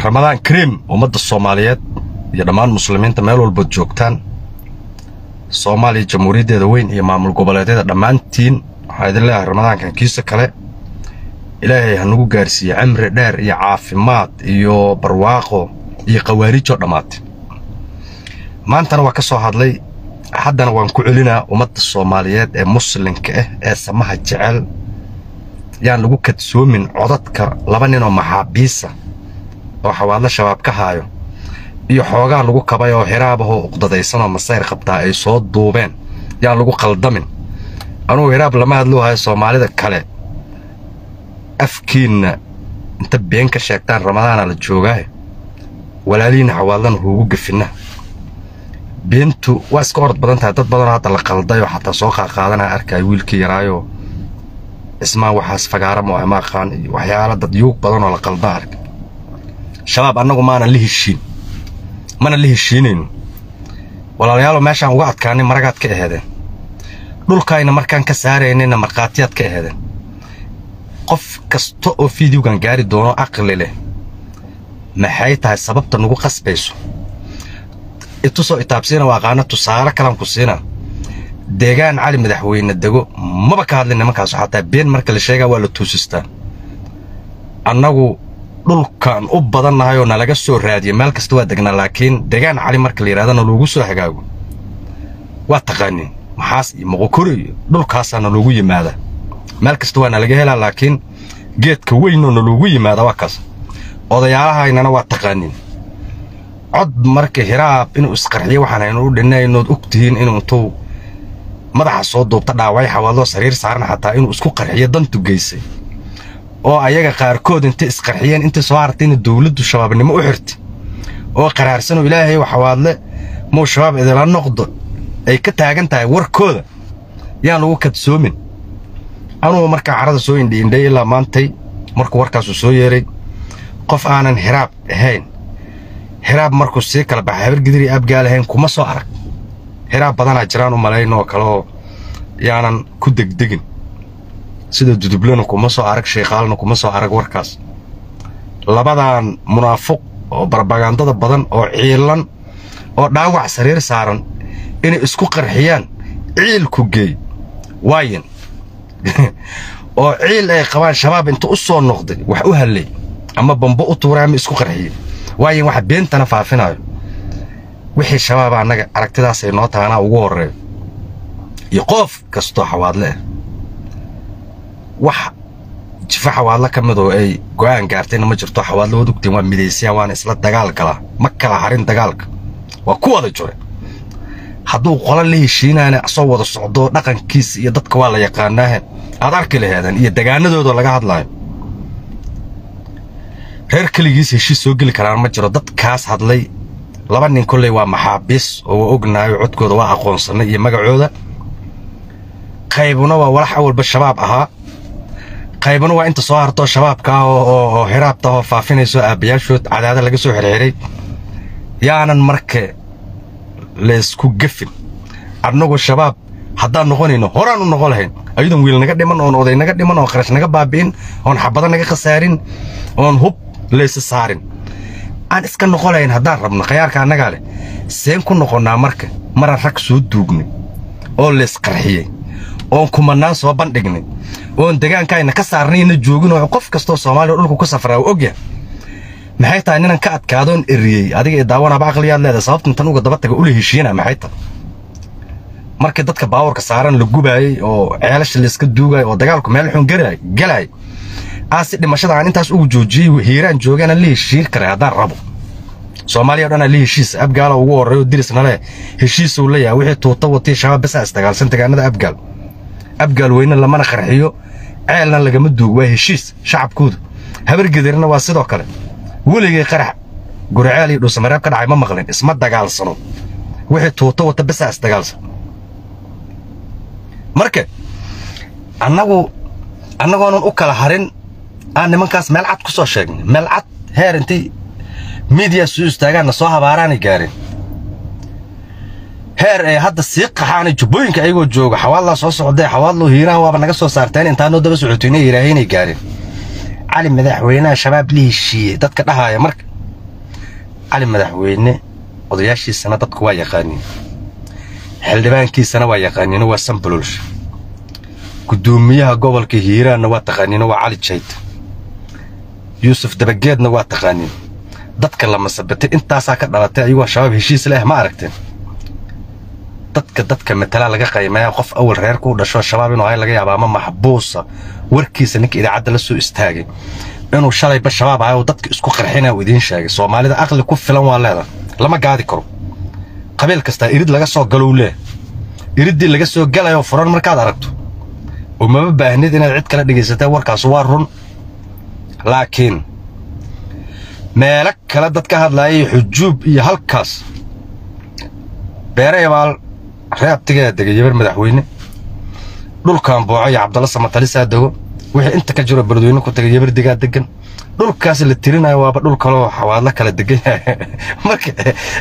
ramadaan kariim ummadda soomaaliyeed iyo dhammaan muslimiinta meel walbood joogtaan soomaaliya jamhuuriyaddeeda weyn iyo maamul goboleedyada dhammaantiin waxaa idin leeyahay ramadaankan kiisa kale ilaahay ha nagu gaarsiiye cimri dheer iyo caafimaad iyo barwaaqo iyo khawaariijoo dhammaatay maantana waa ka soo hadlay haddana waan ku celinaa ummadda soomaaliyeed ee muslimka ah ee samaha jecel yaan lagu kadsoomin codadka laba ninoo maxaabiisa oo xawaadlo shabaab ka haayo iyo xoogaa lagu kabay oo hiraabahoo uqdadaysanoo masayr qabtaa ay soo duubeen yaan lagu qaldamin anugu hiraab lama hadluu hayo soomaalida kale afkiinna inta been ka sheegtaan ramadaana la joogaaye walaalihiinna xawaadlana huugu gefinna beentu waa iska orod badan tahay dad badanoo hadda la qalday oo xataa soo qaaqaadanaa arkaayo wiilkii yaraayoo ismaan waxaas fagaara mo ma aqaan iyo waxyaala dad yuug badanoo la qalda arka shabaab annagu maanan la heshiin mana la heshiinayno walaalayaalo meeshaan uga adkaanay maragaad ka aheedeen dhulkaayna markaan ka saaraynayna markhaatiyaad ka aheedeen qof kasta oo fideogan gaari doono aqli leh maxay tahay sababta nagu qasbayso itusoo itaabsiina waa aqaana tusaale kalan ku siina deegaan cali madaxweyne dego maba ka hadlin nimankaasu xataa been marka la sheegaa waa la tuusistaa annagu dhulkan u badannahay oo nalaga soo raadiya meel kasta waa degnaa laakiin deegaan cali marka la yidhahdana loogu soo hagaago waa taqaaniin maxaas iyo moqokori iyo dhulkaasaa naloogu yimaadaa meel kasta waa nalaga helaa laakiin geedka weynoo naloogu yimaada waa kaas odayaalahaynana waa taqaaniin cod marka hiraab inuu isqarxiyo waxaan aynu u dhinaynood og tihiin inuu intuu madaxa soo duubta dhaaway xawaadloo sariir saaran xataa inuu isku qarxiyo dantu geysay oo ayaga qaarkood intay isqarxiyeen intay soo hartayna dowladdu shabaabnimo u xirtay oo qaraarsanoo ilaahay xawaadle muu shabaab idila noqdo ay ka taagan tahay warkooda yaan lagu kadsoomin anugu markaa carada soo indhiindhay ilaa maantay markuu warkaasu soo yeeray qof aanan hiraab ahayn hiraab markuu sii kala baxay habargidiri abgaal ahayn kuma soo arag hiraab badanaa jiraan u malayn oo kale oo yaanan ku degdegin sida dudublana kuma soo arag sheekhaalna kuma soo arag warkaas labadan munaafuq oo barbagandada badan oo ciilan oo dhaawac sariir saaran inay isku qarxiyaan ciilku geey waayin oo ciil ay qabaan shabaab inta u soo noqday wax u hallay ama bambo u tuuray ama isku qarxiyey waayin wax beentana faafinayo wixii shabaaba annaga aragtidaasay noo tahanaa ugu horreeyo iyo qof kastoo xawaadle ah wax jifo xawaadlo ka mid oo ay go'aan gaartayna ma jirto xawaadlo waad ogtiin waa midaysayaan waana isla dagaal galaa ma kala harin dagaalka waa ku wada jure hadduu qola la heshiinaana asoo wada socdo dhaqankiisa iyo dadka waa la yaqaanaahe aad arki laheedeen iyo degaanadooda laga hadlaayo reer keligiis heshiis soo geli karaan ma jiro dadkaas hadlay laba nin kolley waa maxaabiis oo waa ognaayo codkooda waa aqoonsannay iyo magacooda qaybuna waa walax awalba shabaab ahaa qaybuna waa inta soo hartoo shabaabka ah oo hiraabta oo faafinayso aabbayaashood cadaada laga soo xirxiray yaanan marka laysku gefin annagu shabaab haddaan noqonayno horaan u noqon lahayn ayadoon wiil naga dhiman oon oday naga dhiman oon kharash naga baabi'in oon xabado naga khasaarin oon hub laysa saarin aan iska noqon lahayn haddaan rabno khayaarka annagaa leh seen ku noqonnaa marka maraan rag soo duugnay oo laysqarxiyey oon kumannaan soo bandhignay oon degaankaayna ka saarnayna joogin oo qof kastoo soomaaliya dhulku ku safraa u ogyahay maxay tahay ninan ka adkaadoon eriyey adiga ee daawanaaba aqliyaad leedahay sababta intan uga daba taga ula heshiina maxay tahay markii dadka baawarka saaran la gubaayey oo ceelasha layska duugaayo oo dagaalku meel xun galaay aa si dhimashada aan intaas ugu joojiyey hiiraan joogaana la heshiin karay haddaan rabo soomaaliya o dhanaa la heshiis abgaala ugu horreeyo dirisna leh heshiisuu la yahay wixii tuuta watay shabaab basaa isdagaalsan degaanada abgaal abgaal weyne lamana qarxiyo ceelna lagama duugo waa heshiis shacabkooda habargedirna waa sidoo kale weligay qarax guriceel iyo dhuusamareeb ka dhacay ma maqlin isma dagaalsano wixii tuuta wata basaa isdagaalsan marka annagu annagoonan u kala harin aan nimankaas meel cad ku soo sheegnay meel cad heer intay miidiya soo istaagaanna soo habaaraanay gaareen heer ee hadda sii qaxaanay jubbooyinka ayagoo jooga xawaadlaa soo socdee xawaadloo hiiraha waaba naga soo saarteen intaanoo daba socotoynay yidhaahaynay gaareen cali madaxweynaha shabaab la heshiiyey dadka dhahaaya marka cali madaxweyne odayaashiisana dadku waa yaqaaniin xildhibaankiisana waa yaqaaniino waa sanbalolsha guddoomiyaha gobolka hiiraanna waa taqaaniino waa cali jayta yuusuf dabageedna waa taqaaniin dadka la masabitay intaasaa ka dhalatay ayagoo shabaab heshiis leh ma aragteen dadka dadka matalaa laga qaymaya qof awal reerka u dhasho shabaab inuu hay laga yaaba ama maxbuusa warkiisa ninka idaacadda la soo istaagay inuu shalayba shabaab ahay oo dadka isku qarxina uu idiin sheegay soomaalida aqli ku filan waa leedahay lama gaadi karo qabiil kastaa irid laga soo galow leh iriddii laga soo galayoo furan markaad aragto oo mama baahnid inaad cid kala dhegaysatee warkaas waa run laakiin meelo kale dad ka hadlaayay xujuub iyo halkaas beere ebaal reabtigaa degay yabar madaxweyne dhulkan booco iyo cabdalla samatalisaa dego wixii inta ka jiro beledweyne ku tagay yabar digaa degan dhulkaas la tirinayo waaba dhul kaloo xawaadlo kala degan yahay marka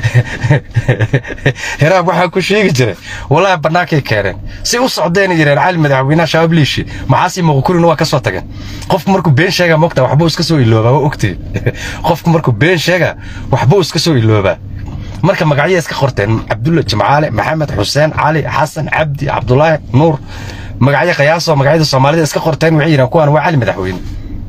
heraab waxaa ku sheegi jiray wallaahi bannaankay keeneen si u socdeen yireen cali madaxweynaha shabaab liishi maxaasii muqkurina waa ka soo tageen qofku markuu been sheegaa mogta waxbuu iska soo iloobaa waa ogtay qofku markuu been sheegaa waxbuu iska soo iloobaa marka magacyo iska qorteen cabdulla jimcaale maxamed xuseen cali xasan cabdi cabdulaahi nuur magacyo qiyaasoo magacyada soomaalida iska qorteen waxay yidhahan kuwaan waa cali madaxweyne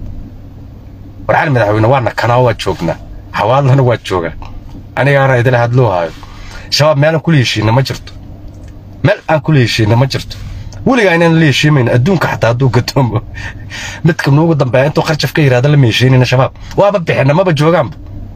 war cali madaxweyne waana kanaa waa joognaa xawaadlana waa joogaa anigaana idila hadloo haayo shabaab meelaan kula heshiina ma jirto meel aan kula heshiina ma jirto weligaa inaan la heshiimayn adduunka xataa hadduu gadoomo midka nuugu dambeeya intuu qarjaf ka yidhahda lama heshiinina shabaab waaba bixina maba joogaanba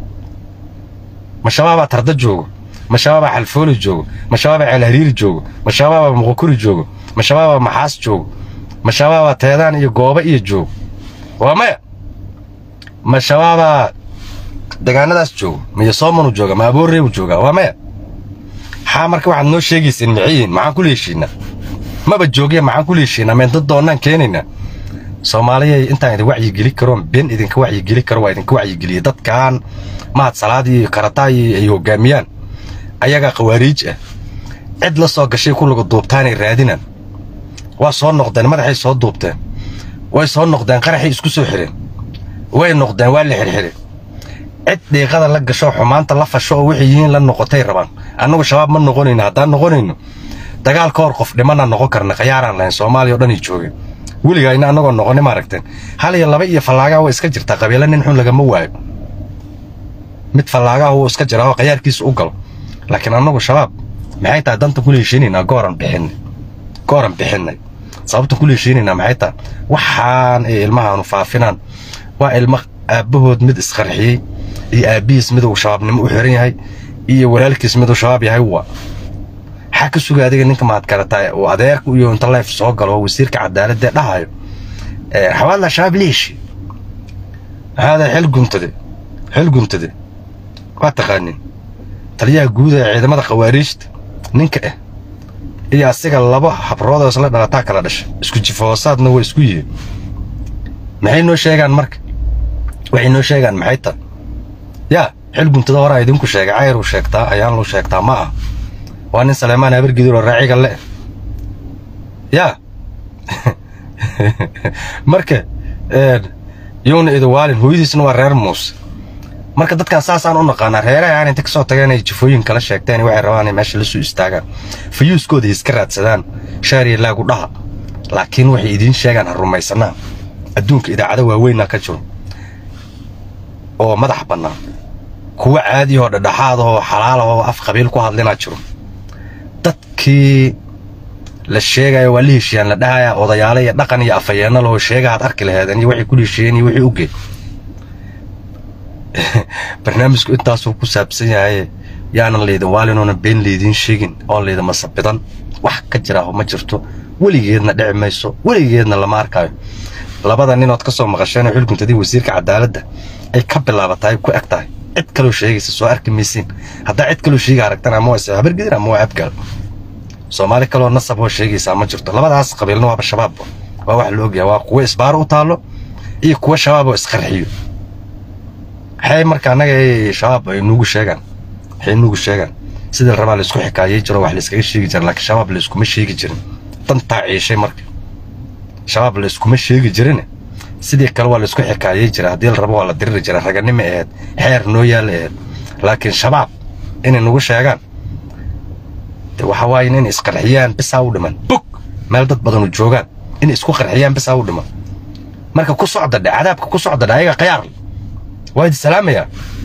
ma shabaabaa tarda joogo ma shabaabaa xalfooli joogo ma shabaabaa ceelhariiri joogo ma shabaabaa muqukuri joogo ma shabaabaa maxaas joogo ma shabaabaa teedaan iyo gooba iyo joogo waa maya ma shabaabaa degaanadaas joogo miyo soomanu jooga ma abooreebu jooga waa maya xaa marka waxaad noo sheegayseen maxiyiin maxaan kula heshiinaa maba joogiya maxaan kula heshiinaa meento doonnaan keenaynaa soomaaliyay intaan idin wacyigeli karoon been idinka wacyigeli karo waa idinka wacyigeliya dadkan mahad salaad iyo karataay ay hoggaamiyaan ayagaa khawaariij ah cid la soo gashay ku lagu duubtaanay raadinaan waa soo noqdeen madaxay soo duubteen way soo noqdeen qaraxay isku soo xireen way noqdeen waa la xirxireen cid dhiiqada la gasho xumaanta la fasho oo waxay yihiin la noqotay rabaan annagu shabaab ma noqonayno haddaan noqonayno dagaal ka hor qof dhimana noqon karna khayaaraan lahayn soomaaliya o dhan ay joogeen weligaa ina annagoo noqoni ma aragteen hal iyo laba iyo fallaagaa waa iska jirtaa qabiilo nin xun lagama waayo mid fallaagaha wuu iska jiraa oo khayaarkiisa u galo laakiin annagu shabaab maxay tahay dantan kula heshiinaynaa gooran bixinay gooran bixinay sababtan kula heshiinaynaa maxay tahay waxaan ay ilmahaanu faafinaan waa ilmo aabbahood mid isqarxiyey iyo aabbihiis mid uu shabaabnimo u xiran yahay iyo walaalkiis mid uu shabaab yahay waa maxaa ka suga adiga ninka maad karataa uu adeerka iyo inta leef soo galo wasiirka cadaaladee dhahayo xawaadla shabaab liishi maxaada xil guntade xil guntade waa taqaanin taliyaha guud ee ciidamada khawaariijta ninka ah iyo asiga laba habroodoo isla dhalataa kala dhashay isku jifahoosaadna waa isku yihiin maxay noo sheegaan marka waxay noo sheegaan maxay tahay yaa xil guntada horaa idinku sheegay cayr uu sheegtaa ayaan lu sheegtaa ma ah waa nin saleemaan habargidur oo raaciga le yaa marka yowna idawaalin hooyadiisna waa reer muuse marka dadkan saasaan u naqaanaa reeraha aan inta ka soo tageen ay jifooyin kala sheegteen waxay rabaan inay meesha la soo istaagaan fayuuskooda iska raadsadaan shaariya laagu dhaha laakiin waxay idiin sheegaan ha rumaysanaa adduunka idaacado waaweynaa ka jiro oo madax bannaan kuwa caadiyahoo dhadhaxaadahoo xalaalahoo af qabiil ku hadlinaa jiro dadkii la sheegaya waa la heshiiyaan la dhahaya odayaale iyo dhaqan iyo afayeenna lahoo sheegahaad arki laheedeen iyo waxay ku heshiiyeen iyo wixii u geed barnaamijku intaasuu ku saabsan yahay yaanan laydin waalinuuna been laydiin sheegin oon laydin masabidan wax ka jiraaho ma jirto weligeedna dhici mayso weligeedna lama arkaayo labada ninood ka soo maqasheen oo xilguntadii wasiirka cadaaladda ay ka bilaabatahay ku eg tahay cid kaloo sheegaysa soo arki maysiin haddaa cid kaloo sheega aragtan ama waa habargedir ama waa abgaal soomaali kaloo nasab oo sheegaysaa ma jirto labadaas qabiilna waaba shabaabba waa wax la ogyahay waa kuwa isbaaro u taallo iyo kuwa shabaab oo isqarxiyo maxay marka annaga shabaab ay nuugu sheegaan waxay nuugu sheegaan sidii rabaa laysku xikaayey jiro wax layskaga sheegi jira laakiin shabaab layskuma sheegi jirin dantaa ciishay marka shabaab layskuma sheegi jirin sidii kale waa laysku xikaayey jira haddii la rabo waa la diriri jira raganimo aheed xeer noo yaalla aheed laakiin shabaab inay nagu sheegaan de waxa waaye inay isqarxiyaan bisaa u dhiman bug meel dad badanu joogaan inay isku qarxiyaan bisaa u dhiman marka ku socda dhe cadaabka ku socda dhe ayaga khiyaar waa idi salaamayaa